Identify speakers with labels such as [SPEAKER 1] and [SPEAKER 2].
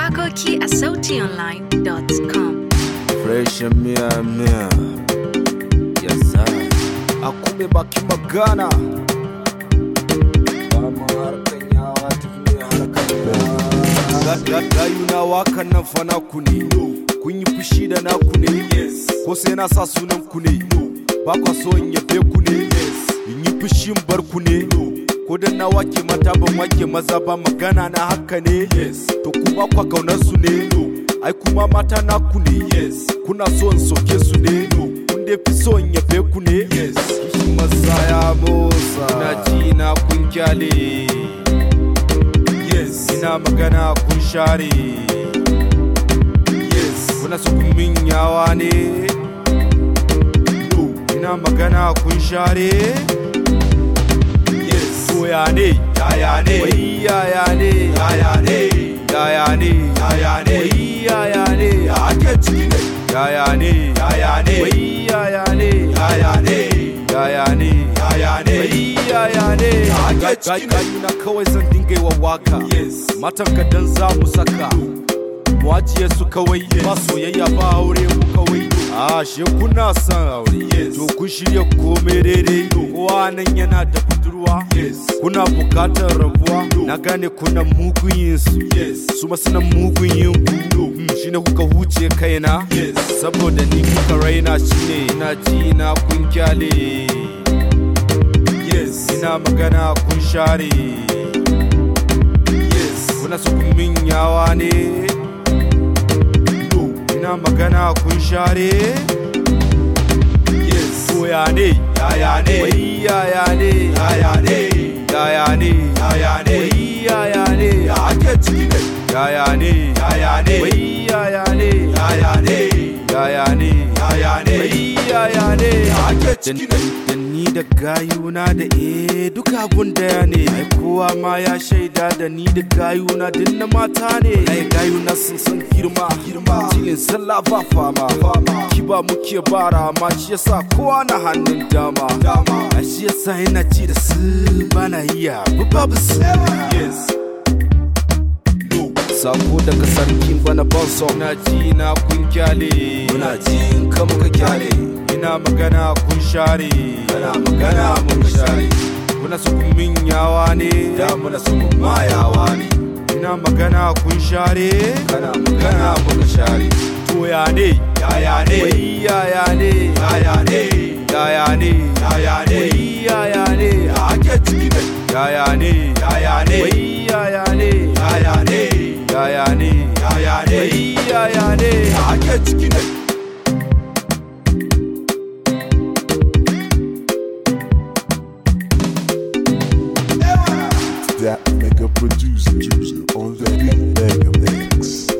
[SPEAKER 1] Wakoki a sautionline.com.
[SPEAKER 2] Fresh miya miya Yes sir Akume baki magana Dama harkan yawa tafi ne harkan yawa Gayu na wakan nan fa naku ne Kun yi fushi da naku ne Ko sai na sa sunan ku ne Ba kwa so in yabe ku ne In yi fushin bar ku ne Ko dan na wake mata ban wake maza ba magana na haka ne To kuma kwa kaunar su ne ai kuma mata naku ne yes kuna so in soke su ne no kun dai fi so in yabe ku ne yes kishi maza ya motsa na ji na kun kyale yes ina magana kun share yes kuna so kun min yawa ne no ina magana kun share yes koya ne yaya ne wai yaya ne yaya ne yaya ne yaya ne wai yaya ne ake ciki ne yaya ne yaya ne wai yaya ne yaya ne yaya ne yaya ne wai yaya ne ake ciki ne na kawai zan dinga yi wa waka matan ka dan za mu saka mu ajiye su kawai ba soyayya ba aure mu kawai a she kuna son aure to kun shirya komai daidai kowa nan yana da budurwa kuna bukatar rabuwa na gane kuna mugun yin su su ma suna mugun yin ku Hmm, shine kuka huce kaina saboda ni kuka raina shine ina ji na kun kyale ina magana kun share kuna su kun min yawa ne no ina magana kun share yes koya ne yaya ne wai yaya ne yaya ne yaya ne yaya ne wai yaya ne ake ciki ne yaya ne yaya ne wai yaya ne yaya ne yaya ne yaya ne wai yaya ne ake ciki ne da ni da gayuna da eh duka abun daya ne ai kowa ma ya shaida da ni da gayuna din na mata ne ai gayuna sun san girma girma tilin sallah ba fama fama kiba muke bara ma shi yasa kowa na hannun dama dama a shi yasa yana ci da su bana iya babu su yes sako daga sarkin bana bonso na ji na kun kyale muna ji in ka muka kyale ina magana kun share kana magana mun share kuna su kun min yawa ne da muna su mun mayawa ne ina magana kun share kana magana mun share to ya ne yaya ne wai yaya ne yaya ne yaya ne yaya ne wai yaya ne ake ciki ne yaya ne yaya ne wai yaya ne yaya ne yaya ne yaya ne wai yaya ne ake ciki ne
[SPEAKER 3] that mega producer on the beat mega mix.